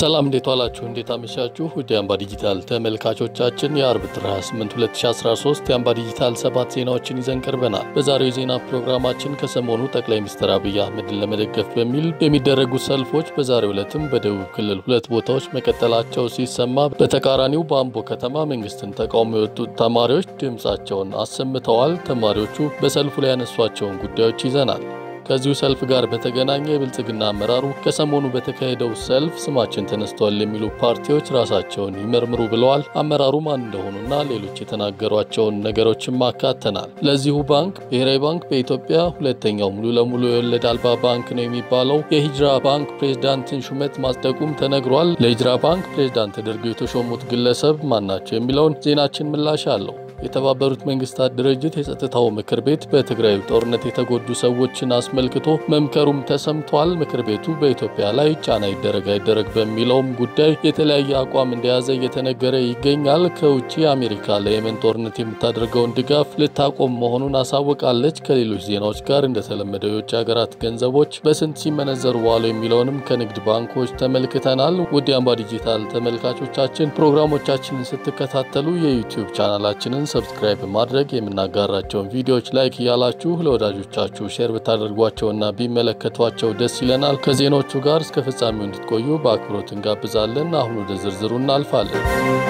ሰላም እንዴት ዋላችሁ? እንዴት አመሻችሁ? ውድ የአምባ ዲጂታል ተመልካቾቻችን የአርብ ጥር 28 2013 የአምባ ዲጂታል ሰባት ዜናዎችን ይዘን ቀርበናል። በዛሬው የዜና ፕሮግራማችን ከሰሞኑ ጠቅላይ ሚኒስትር አብይ አህመድን ለመደገፍ በሚል የሚደረጉ ሰልፎች በዛሬው ዕለትም በደቡብ ክልል ሁለት ቦታዎች መቀጠላቸው ሲሰማ፣ በተቃራኒው በአምቦ ከተማ መንግስትን ተቃውሞ የወጡት ተማሪዎች ድምፃቸውን አሰምተዋል። ተማሪዎቹ በሰልፉ ላይ ያነሷቸውን ጉዳዮች ይዘናል። ከዚሁ ሰልፍ ጋር በተገናኘ የብልጽግና አመራሩ ከሰሞኑ በተካሄደው ሰልፍ ስማችን ተነስቷል የሚሉ ፓርቲዎች ራሳቸውን ይመርምሩ ብለዋል። አመራሩ ማን እንደሆኑና ሌሎች የተናገሯቸውን ነገሮችም አካተናል። ለዚሁ ባንክ ብሔራዊ ባንክ በኢትዮጵያ ሁለተኛው ሙሉ ለሙሉ የወለድ አልባ ባንክ ነው የሚባለው የሂጅራ ባንክ ፕሬዝዳንትን ሹመት ማጽደቁም ተነግሯል። ለሂጅራ ባንክ ፕሬዝዳንት ተደርገው የተሾሙት ግለሰብ ማናቸው የሚለውን ዜናችን ምላሽ አለው። የተባበሩት መንግስታት ድርጅት የጸጥታው ምክር ቤት በትግራይ ጦርነት የተጎዱ ሰዎችን አስመልክቶ መምከሩም ተሰምቷል። ምክር ቤቱ በኢትዮጵያ ላይ ጫና ይደረግ አይደረግ በሚለውም ጉዳይ የተለያየ አቋም እንደያዘ እየተነገረ ይገኛል። ከውጭ አሜሪካ ለየመን ጦርነት የምታደርገውን ድጋፍ ልታቆም መሆኑን አሳውቃለች። ከሌሎች ዜናዎች ጋር እንደተለመደው የውጭ ሀገራት ገንዘቦች በስንት ሲመነዘሩ ዋሉ የሚለውንም ከንግድ ባንኮች ተመልክተናል። ውድ የአምባ ዲጂታል ተመልካቾቻችን ፕሮግራሞቻችንን ስትከታተሉ የዩቲዩብ ቻናላችንን ሰብስክራይብ በማድረግ የምናጋራቸውን ቪዲዮዎች ላይክ እያላችሁ ለወዳጆቻችሁ ሼር ብታደርጓቸውና ቢመለከቷቸው ደስ ይለናል። ከዜናዎቹ ጋር እስከ ፍጻሜው እንድትቆዩ በአክብሮት እንጋብዛለን። አሁን ወደ ዝርዝሩ እናልፋለን።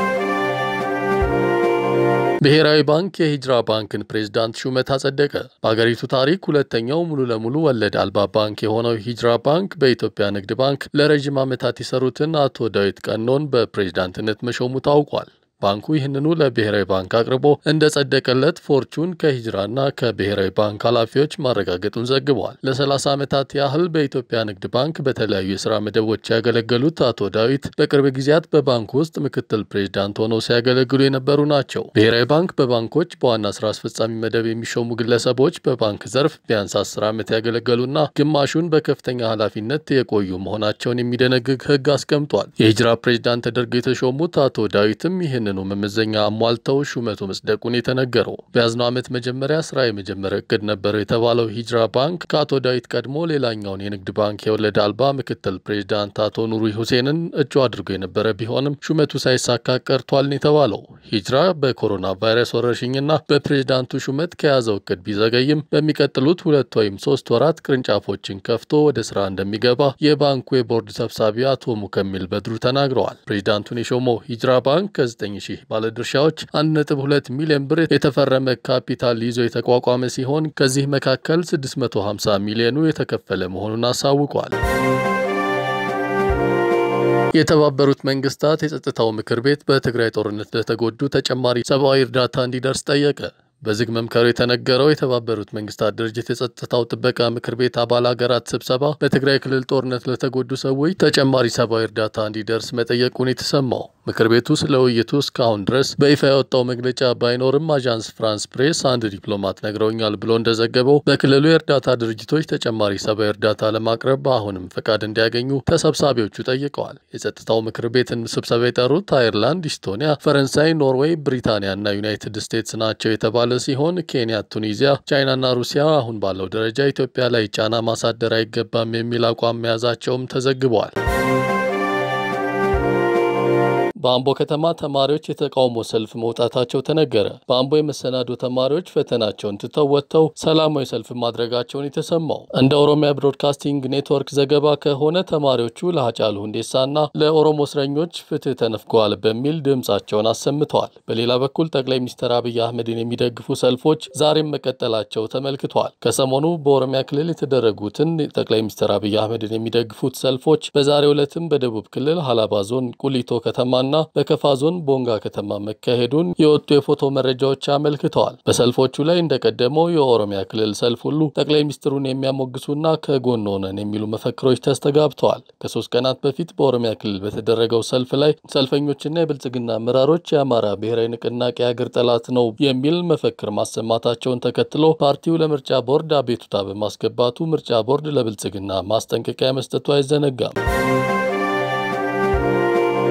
ብሔራዊ ባንክ የሂጅራ ባንክን ፕሬዝዳንት ሹመት አጸደቀ። በአገሪቱ ታሪክ ሁለተኛው ሙሉ ለሙሉ ወለድ አልባ ባንክ የሆነው ሂጅራ ባንክ በኢትዮጵያ ንግድ ባንክ ለረዥም ዓመታት የሰሩትን አቶ ዳዊት ቀኖን በፕሬዝዳንትነት መሾሙ ታውቋል። ባንኩ ይህንኑ ለብሔራዊ ባንክ አቅርቦ እንደ ጸደቀለት ፎርቹን ከሂጅራና ከብሔራዊ ባንክ ኃላፊዎች ማረጋገጡን ዘግበዋል። ለ30 ዓመታት ያህል በኢትዮጵያ ንግድ ባንክ በተለያዩ የሥራ መደቦች ያገለገሉት አቶ ዳዊት በቅርብ ጊዜያት በባንኩ ውስጥ ምክትል ፕሬዚዳንት ሆነው ሲያገለግሉ የነበሩ ናቸው። ብሔራዊ ባንክ በባንኮች በዋና ስራ አስፈጻሚ መደብ የሚሾሙ ግለሰቦች በባንክ ዘርፍ ቢያንስ 10 ዓመት ያገለገሉና ግማሹን በከፍተኛ ኃላፊነት የቆዩ መሆናቸውን የሚደነግግ ሕግ አስቀምጧል። የሂጅራ ፕሬዚዳንት ተደርገው የተሾሙት አቶ ዳዊትም ይህን ነው መመዘኛ አሟልተው ሹመቱ መጽደቁን የተነገረው። በያዝነው ዓመት መጀመሪያ ስራ የመጀመሪያ እቅድ ነበረው የተባለው ሂጅራ ባንክ ከአቶ ዳዊት ቀድሞ ሌላኛውን የንግድ ባንክ የወለድ አልባ ምክትል ፕሬዚዳንት አቶ ኑሪ ሁሴንን እጩ አድርጎ የነበረ ቢሆንም ሹመቱ ሳይሳካ ቀርቷል ነው የተባለው። ሂጅራ በኮሮና ቫይረስ ወረርሽኝና በፕሬዚዳንቱ ሹመት ከያዘው እቅድ ቢዘገይም በሚቀጥሉት ሁለት ወይም ሶስት ወራት ቅርንጫፎችን ከፍቶ ወደ ስራ እንደሚገባ የባንኩ የቦርድ ሰብሳቢ አቶ ሙከሚል በድሩ ተናግረዋል። ፕሬዚዳንቱን የሾመው ሂጅራ ባንክ ከ9 ሺህ ባለድርሻዎች 1.2 ሚሊዮን ብር የተፈረመ ካፒታል ይዞ የተቋቋመ ሲሆን ከዚህ መካከል 650 ሚሊዮኑ የተከፈለ መሆኑን አሳውቋል። የተባበሩት መንግስታት የጸጥታው ምክር ቤት በትግራይ ጦርነት ለተጎዱ ተጨማሪ ሰብአዊ እርዳታ እንዲደርስ ጠየቀ። በዝግ መምከሩ የተነገረው የተባበሩት መንግስታት ድርጅት የጸጥታው ጥበቃ ምክር ቤት አባል ሀገራት ስብሰባ በትግራይ ክልል ጦርነት ለተጎዱ ሰዎች ተጨማሪ ሰብአዊ እርዳታ እንዲደርስ መጠየቁን የተሰማው ምክር ቤቱ ስለ ውይይቱ እስካሁን ድረስ በይፋ ያወጣው መግለጫ ባይኖርም አዣንስ ፍራንስ ፕሬስ አንድ ዲፕሎማት ነግረውኛል ብሎ እንደዘገበው በክልሉ የእርዳታ ድርጅቶች ተጨማሪ ሰብአዊ እርዳታ ለማቅረብ አሁንም ፈቃድ እንዲያገኙ ተሰብሳቢዎቹ ጠይቀዋል። የጸጥታው ምክር ቤትን ስብሰባ የጠሩት አየርላንድ፣ ኢስቶኒያ፣ ፈረንሳይ፣ ኖርዌይ፣ ብሪታንያ እና ዩናይትድ ስቴትስ ናቸው የተባለ ሲሆን ኬንያ፣ ቱኒዚያ፣ ቻይናና ሩሲያ አሁን ባለው ደረጃ ኢትዮጵያ ላይ ጫና ማሳደር አይገባም የሚል አቋም መያዛቸውም ተዘግበዋል። በአምቦ ከተማ ተማሪዎች የተቃውሞ ሰልፍ መውጣታቸው ተነገረ። በአምቦ የመሰናዶ ተማሪዎች ፈተናቸውን ትተው ወጥተው ሰላማዊ ሰልፍ ማድረጋቸውን የተሰማው እንደ ኦሮሚያ ብሮድካስቲንግ ኔትወርክ ዘገባ ከሆነ ተማሪዎቹ ለሀጫሉ ሁንዴሳና ለኦሮሞ እስረኞች ፍትህ ተነፍገዋል በሚል ድምፃቸውን አሰምተዋል። በሌላ በኩል ጠቅላይ ሚኒስትር አብይ አህመድን የሚደግፉ ሰልፎች ዛሬም መቀጠላቸው ተመልክተዋል። ከሰሞኑ በኦሮሚያ ክልል የተደረጉትን ጠቅላይ ሚኒስትር አብይ አህመድን የሚደግፉት ሰልፎች በዛሬው ዕለትም በደቡብ ክልል ሀላባ ዞን ቁሊቶ ከተማና በከፋ ዞን ቦንጋ ከተማ መካሄዱን የወጡ የፎቶ መረጃዎች አመልክተዋል። በሰልፎቹ ላይ እንደቀደመው የኦሮሚያ ክልል ሰልፍ ሁሉ ጠቅላይ ሚኒስትሩን የሚያሞግሱና ከጎን ሆነን የሚሉ መፈክሮች ተስተጋብተዋል። ከሶስት ቀናት በፊት በኦሮሚያ ክልል በተደረገው ሰልፍ ላይ ሰልፈኞችና የብልጽግና አመራሮች የአማራ ብሔራዊ ንቅናቄ አገር ጠላት ነው የሚል መፈክር ማሰማታቸውን ተከትሎ ፓርቲው ለምርጫ ቦርድ አቤቱታ በማስገባቱ ምርጫ ቦርድ ለብልጽግና ማስጠንቀቂያ መስጠቱ አይዘነጋም።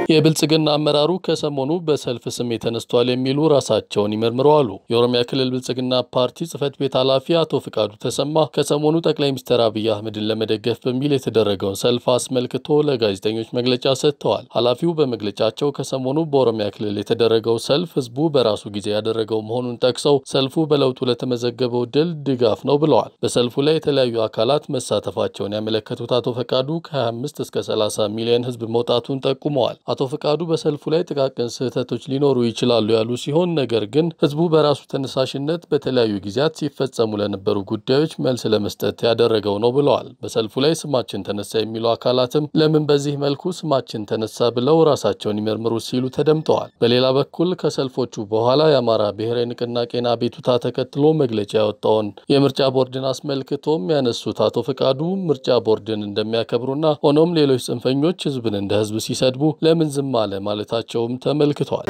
የብልጽግና አመራሩ ከሰሞኑ በሰልፍ ስሜት ተነስቷል የሚሉ ራሳቸውን ይመርምረው አሉ። የኦሮሚያ ክልል ብልጽግና ፓርቲ ጽህፈት ቤት ኃላፊ አቶ ፍቃዱ ተሰማ ከሰሞኑ ጠቅላይ ሚኒስትር አብይ አህመድን ለመደገፍ በሚል የተደረገውን ሰልፍ አስመልክቶ ለጋዜጠኞች መግለጫ ሰጥተዋል። ኃላፊው በመግለጫቸው ከሰሞኑ በኦሮሚያ ክልል የተደረገው ሰልፍ ህዝቡ በራሱ ጊዜ ያደረገው መሆኑን ጠቅሰው ሰልፉ በለውጡ ለተመዘገበው ድል ድጋፍ ነው ብለዋል። በሰልፉ ላይ የተለያዩ አካላት መሳተፋቸውን ያመለከቱት አቶ ፈቃዱ ከ25 እስከ 30 ሚሊዮን ህዝብ መውጣቱን ጠቁመዋል። አቶ ፈቃዱ በሰልፉ ላይ ጥቃቅን ስህተቶች ሊኖሩ ይችላሉ ያሉ ሲሆን ነገር ግን ህዝቡ በራሱ ተነሳሽነት በተለያዩ ጊዜያት ሲፈጸሙ ለነበሩ ጉዳዮች መልስ ለመስጠት ያደረገው ነው ብለዋል። በሰልፉ ላይ ስማችን ተነሳ የሚሉ አካላትም ለምን በዚህ መልኩ ስማችን ተነሳ ብለው ራሳቸውን ይመርምሩ ሲሉ ተደምጠዋል። በሌላ በኩል ከሰልፎቹ በኋላ የአማራ ብሔራዊ ንቅናቄን አቤቱታ ተከትሎ መግለጫ ያወጣውን የምርጫ ቦርድን አስመልክቶም ያነሱት አቶ ፈቃዱ ምርጫ ቦርድን እንደሚያከብሩና ሆኖም ሌሎች ጽንፈኞች ህዝብን እንደ ህዝብ ሲሰድቡ ለምን ዝም አለ ማለታቸውም ተመልክቷል።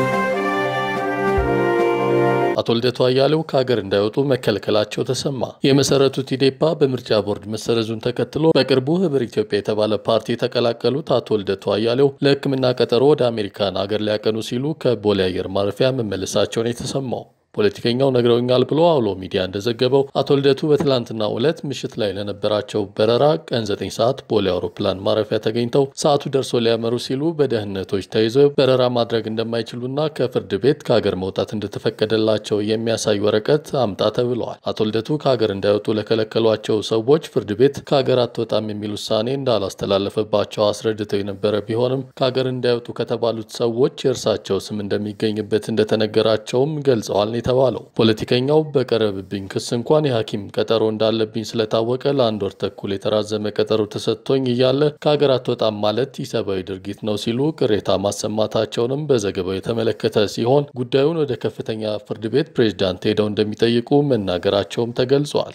አቶ ልደቱ አያሌው ከሀገር እንዳይወጡ መከልከላቸው ተሰማ። የመሰረቱት ኢዴፓ በምርጫ ቦርድ መሰረዙን ተከትሎ በቅርቡ ህብር ኢትዮጵያ የተባለ ፓርቲ የተቀላቀሉት አቶ ልደቱ አያሌው ለሕክምና ቀጠሮ ወደ አሜሪካን ሀገር ሊያቀኑ ሲሉ ከቦሌ አየር ማረፊያ መመለሳቸውን የተሰማው ፖለቲከኛው ነግረውኛል ብሎ አውሎ ሚዲያ እንደዘገበው አቶ ልደቱ በትላንትናው ዕለት ምሽት ላይ ለነበራቸው በረራ ቀን 9 ሰዓት ቦሌ አውሮፕላን ማረፊያ ተገኝተው ሰዓቱ ደርሶ ሊያመሩ ሲሉ በደህንነቶች ተይዘው በረራ ማድረግ እንደማይችሉና ከፍርድ ቤት ከሀገር መውጣት እንደተፈቀደላቸው የሚያሳይ ወረቀት አምጣ ተብለዋል። አቶ ልደቱ ከሀገር እንዳይወጡ ለከለከሏቸው ሰዎች ፍርድ ቤት ከሀገር አትወጣም የሚል ውሳኔ እንዳላስተላለፈባቸው አስረድተው የነበረ ቢሆንም ከሀገር እንዳይወጡ ከተባሉት ሰዎች የእርሳቸው ስም እንደሚገኝበት እንደተነገራቸውም ገልጸዋል የተባለው ፖለቲከኛው በቀረብብኝ ክስ እንኳን የሐኪም ቀጠሮ እንዳለብኝ ስለታወቀ ለአንድ ወር ተኩል የተራዘመ ቀጠሮ ተሰጥቶኝ እያለ ከሀገር አትወጣም ማለት ኢሰብአዊ ድርጊት ነው ሲሉ ቅሬታ ማሰማታቸውንም በዘገባው የተመለከተ ሲሆን ጉዳዩን ወደ ከፍተኛ ፍርድ ቤት ፕሬዝዳንት ሄደው እንደሚጠይቁ መናገራቸውም ተገልጿል።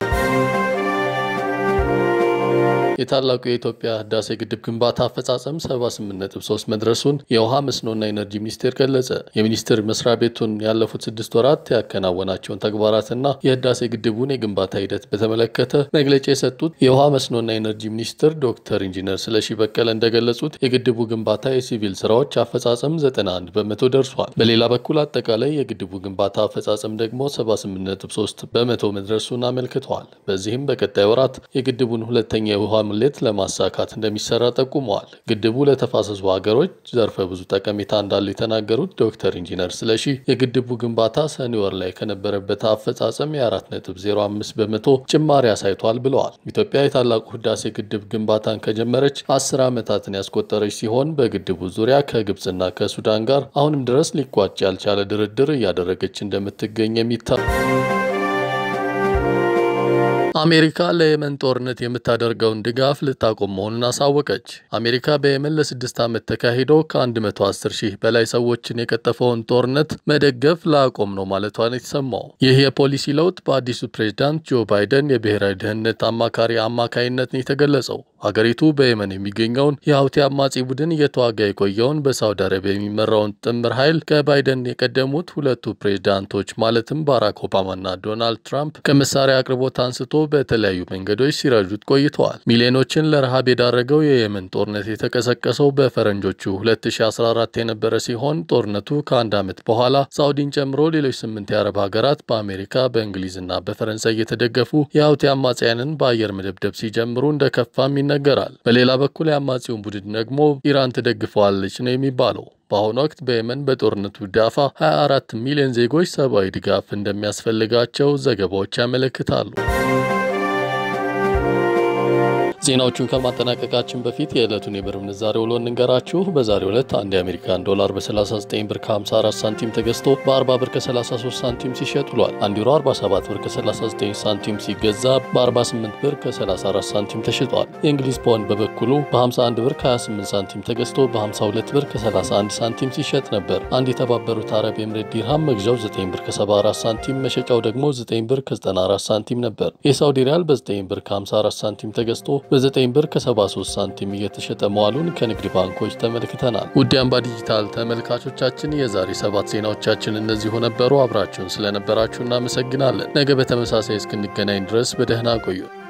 የታላቁ የኢትዮጵያ ህዳሴ ግድብ ግንባታ አፈጻጸም 78.3 መድረሱን የውሃ መስኖና ኢነርጂ ሚኒስቴር ገለጸ። የሚኒስቴር መስሪያ ቤቱን ያለፉት ስድስት ወራት ያከናወናቸውን ተግባራትና የህዳሴ ግድቡን የግንባታ ሂደት በተመለከተ መግለጫ የሰጡት የውሃ መስኖና ኢነርጂ ሚኒስትር ዶክተር ኢንጂነር ስለሺ በቀለ እንደገለጹት የግድቡ ግንባታ የሲቪል ስራዎች አፈጻጸም 91 በመቶ ደርሷል። በሌላ በኩል አጠቃላይ የግድቡ ግንባታ አፈጻጸም ደግሞ 78.3 በመቶ መድረሱን አመልክተዋል። በዚህም በቀጣይ ወራት የግድቡን ሁለተኛ የውሃ ሙሌት ለማሳካት እንደሚሰራ ጠቁመዋል። ግድቡ ለተፋሰሱ ሀገሮች ዘርፈ ብዙ ጠቀሜታ እንዳለው የተናገሩት ዶክተር ኢንጂነር ስለሺ የግድቡ ግንባታ ሰኔ ወር ላይ ከነበረበት አፈጻጸም የ4.05 በመቶ ጭማሪ አሳይቷል ብለዋል። ኢትዮጵያ የታላቁ ህዳሴ ግድብ ግንባታን ከጀመረች አስር ዓመታትን ያስቆጠረች ሲሆን በግድቡ ዙሪያ ከግብፅና ከሱዳን ጋር አሁንም ድረስ ሊቋጭ ያልቻለ ድርድር እያደረገች እንደምትገኝ የሚታ አሜሪካ ለየመን ጦርነት የምታደርገውን ድጋፍ ልታቆም መሆኑን አሳወቀች። አሜሪካ በየመን ለስድስት ዓመት ተካሂዶ ከ110 ሺህ በላይ ሰዎችን የቀጠፈውን ጦርነት መደገፍ ላቆም ነው ማለቷን የተሰማው ይህ የፖሊሲ ለውጥ በአዲሱ ፕሬዝዳንት ጆ ባይደን የብሔራዊ ደህንነት አማካሪ አማካይነት ነው የተገለጸው። ሀገሪቱ በየመን የሚገኘውን የሀውቲ አማጺ ቡድን እየተዋጋ የቆየውን በሳውዲ አረቢያ የሚመራውን ጥምር ኃይል ከባይደን የቀደሙት ሁለቱ ፕሬዝዳንቶች ማለትም ባራክ ኦባማና ዶናልድ ትራምፕ ከመሳሪያ አቅርቦት አንስቶ በተለያዩ መንገዶች ሲረዱት ቆይተዋል። ሚሊዮኖችን ለረሃብ የዳረገው የየመን ጦርነት የተቀሰቀሰው በፈረንጆቹ 2014 የነበረ ሲሆን ጦርነቱ ከአንድ ዓመት በኋላ ሳውዲን ጨምሮ ሌሎች ስምንት የአረብ ሀገራት በአሜሪካ በእንግሊዝና በፈረንሳይ እየተደገፉ የሀውቲ አማጽያንን በአየር መደብደብ ሲጀምሩ እንደከፋም ይነገራል። በሌላ በኩል የአማጺውን ቡድን ደግሞ ኢራን ትደግፈዋለች ነው የሚባለው። በአሁኑ ወቅት በየመን በጦርነቱ ዳፋ 24 ሚሊዮን ዜጎች ሰብአዊ ድጋፍ እንደሚያስፈልጋቸው ዘገባዎች ያመለክታሉ። ዜናዎቹን ከማጠናቀቃችን በፊት የዕለቱን የብር ምንዛሬ ውሎ እንንገራችሁ። በዛሬው ዕለት አንድ የአሜሪካን ዶላር በ39 ብር ከ54 ሳንቲም ተገዝቶ በ40 ብር ከ33 ሳንቲም ሲሸጥ ውሏል። አንድ ዩሮ 47 ብር ከ39 ሳንቲም ሲገዛ በ48 ብር ከ34 ሳንቲም ተሽጧል። የእንግሊዝ ፓውንድ በበኩሉ በ51 ብር ከ28 ሳንቲም ተገዝቶ በ52 ብር ከ31 ሳንቲም ሲሸጥ ነበር። አንድ የተባበሩት አረብ ኤምሬት ዲርሃም መግዣው 9 ብር ከ74 ሳንቲም መሸጫው ደግሞ 9 ብር ከ94 ሳንቲም ነበር። የሳውዲ ሪያል በ9 ብር ከ54 ሳንቲም ተገዝቶ በ9 ብር ከ73 ሳንቲም እየተሸጠ መዋሉን ከንግድ ባንኮች ተመልክተናል። ውድ አምባ ዲጂታል ተመልካቾቻችን የዛሬ ሰባት ዜናዎቻችን እነዚሁ ነበሩ። አብራችሁን ስለነበራችሁ እናመሰግናለን። ነገ በተመሳሳይ እስክንገናኝ ድረስ በደህና ቆዩ።